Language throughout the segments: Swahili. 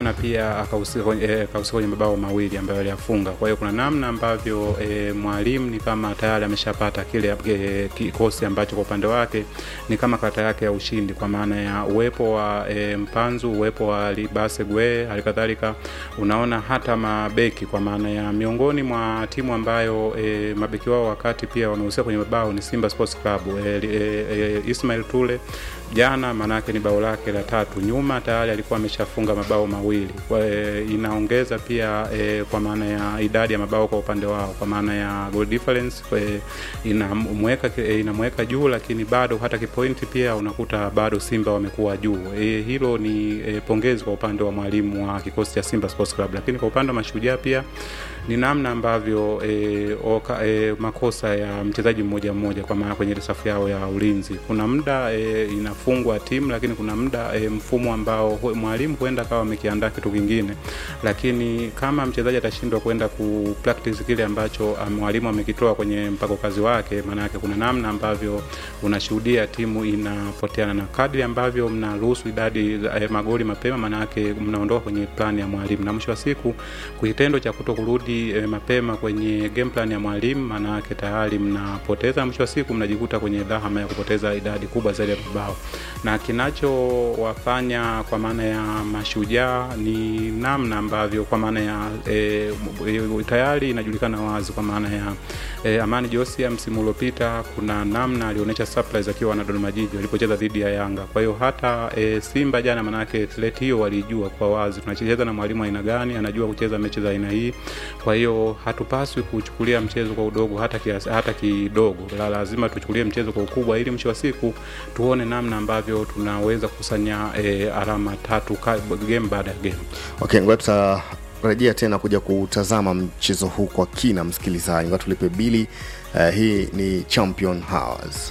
jana pia akahusika kwenye, eh, akahusika kwenye mabao mawili ambayo aliyafunga. Kwa hiyo kuna namna ambavyo eh, mwalimu ni kama tayari ameshapata kile eh, kikosi ambacho kwa upande wake ni kama kata yake ya ushindi, kwa maana ya uwepo wa eh, Mpanzu, uwepo wa Libase Gwe, halikadhalika unaona hata mabeki, kwa maana ya miongoni mwa timu ambayo eh, mabeki wao wakati pia wanahusika kwenye mabao ni Simba Sports Club eh, eh, eh, Ismail Tule jana maanake ni bao lake la tatu nyuma tayari alikuwa ameshafunga mabao mawili kwa, e, inaongeza pia e, kwa maana ya idadi ya mabao kwa upande wao kwa maana ya goal difference e, inamweka e, inamweka juu lakini bado hata kipointi pia unakuta bado Simba wamekuwa juu e, hilo ni e, pongezi kwa upande wa mwalimu wa kikosi cha Simba Sports Club lakini kwa upande wa mashujaa pia ni namna ambavyo e, oka, e, makosa ya mchezaji mmoja mmoja kwa maana kwenye safu yao ya ulinzi kuna muda e, inafungwa timu lakini kuna muda e, mfumo ambao hu- mwalimu huenda akawa amekiandaa kitu kingine lakini kama mchezaji atashindwa kwenda ku practice kile ambacho ah, mwalimu amekitoa kwenye mpango kazi wake maana yake kuna namna ambavyo unashuhudia timu inapoteana na kadri ambavyo mnaruhusu idadi za eh, magoli mapema maana yake mnaondoka kwenye plani ya mwalimu na mwisho wa siku kitendo cha kuto kurudi eh, mapema kwenye game plan ya mwalimu maana yake tayari mnapoteza mwisho wa siku mnajikuta kwenye dhahama ya kupoteza idadi kubwa zaidi ya mabao na kinachowafanya kwa maana ya mashujaa ni namna ambavyo kwa maana ya e, tayari inajulikana wazi kwa maana ya e, Amani Josia msimu uliopita kuna namna alionyesha surprise akiwa na Dodoma Jiji walipocheza dhidi ya Yanga. Kwa hiyo hata e, Simba jana, manake threat hiyo walijua kwa wazi, tunacheza na mwalimu aina gani, anajua kucheza mechi za aina hii. Kwa hiyo hatupaswi kuchukulia mchezo kwa udogo hata kiasi, hata kidogo, la lazima tuchukulie mchezo kwa ukubwa, ili mwisho wa siku tuone namna ambavyo tunaweza kukusanya e, alama tatu ka, game baada ya game. okay ngoja tutarejea tena kuja kutazama mchezo huu kwa kina msikilizaji ngoja tulipe bili uh, hii ni champion hours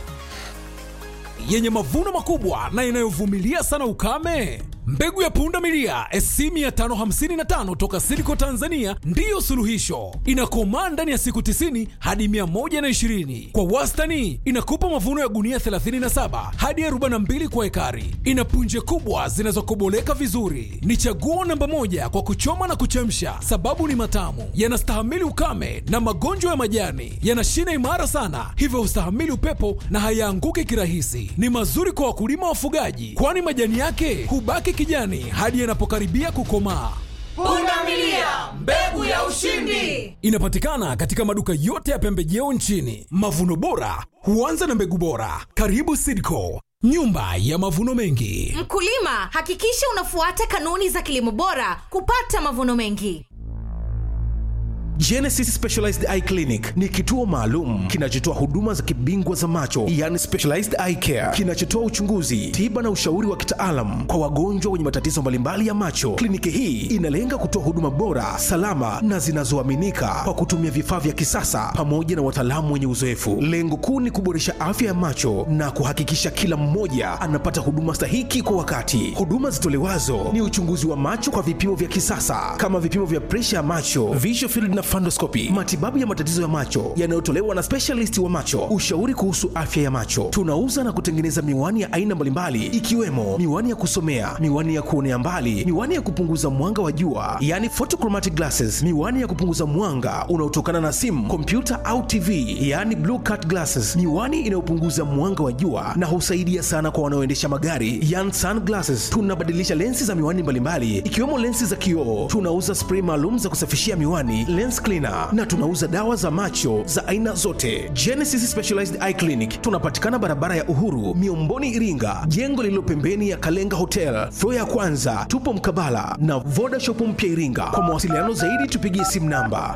yenye mavuno makubwa na inayovumilia sana ukame mbegu ya punda milia sc 555 toka silico tanzania ndiyo suluhisho inakomaa ndani ya siku 90 hadi 120 kwa wastani inakupa mavuno ya gunia 37 hadi 42 kwa ekari ina punje kubwa zinazokoboleka vizuri ni chaguo namba moja kwa kuchoma na kuchemsha sababu ni matamu yanastahimili ukame na magonjwa ya majani yana shina imara sana hivyo hustahimili upepo na hayaanguki kirahisi ni mazuri kwa wakulima wafugaji kwani majani yake hubaki kijani hadi yanapokaribia kukomaa pundamilia mbegu ya ushindi inapatikana katika maduka yote ya pembejeo nchini mavuno bora huanza na mbegu bora karibu sidco nyumba ya mavuno mengi mkulima hakikisha unafuata kanuni za kilimo bora kupata mavuno mengi Genesis Specialized Eye Clinic ni kituo maalum kinachotoa huduma za kibingwa za macho, yani specialized eye care, kinachotoa uchunguzi, tiba na ushauri wa kitaalam kwa wagonjwa wenye matatizo mbalimbali ya macho. Kliniki hii inalenga kutoa huduma bora, salama na zinazoaminika kwa kutumia vifaa vya kisasa pamoja na wataalamu wenye uzoefu. Lengo kuu ni kuboresha afya ya macho na kuhakikisha kila mmoja anapata huduma stahiki kwa wakati. Huduma zitolewazo ni uchunguzi wa macho kwa vipimo vya kisasa kama vipimo vya presha ya macho, visual field na fundoscopy, matibabu ya matatizo ya macho yanayotolewa na specialist wa macho, ushauri kuhusu afya ya macho. Tunauza na kutengeneza miwani ya aina mbalimbali ikiwemo miwani ya kusomea, miwani ya kuonea mbali, miwani ya kupunguza mwanga wa jua, yani photochromatic glasses, miwani ya kupunguza mwanga unaotokana na simu, kompyuta au TV, yani blue cut glasses, miwani inayopunguza mwanga wa jua na husaidia sana kwa wanaoendesha magari, yani sunglasses. Tunabadilisha lensi za miwani mbalimbali ikiwemo lensi za kioo. Tunauza spray maalum za kusafishia miwani, lens cleaner na tunauza dawa za macho za aina zote. Genesis Specialized Eye Clinic tunapatikana barabara ya Uhuru, Miomboni, Iringa, jengo lililo pembeni ya Kalenga Hotel, floor ya kwanza. Tupo mkabala na Voda Shop mpya Iringa. Kwa mawasiliano zaidi tupigie simu namba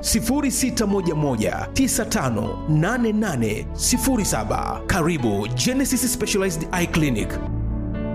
0611958807. Karibu Genesis Specialized Eye Clinic.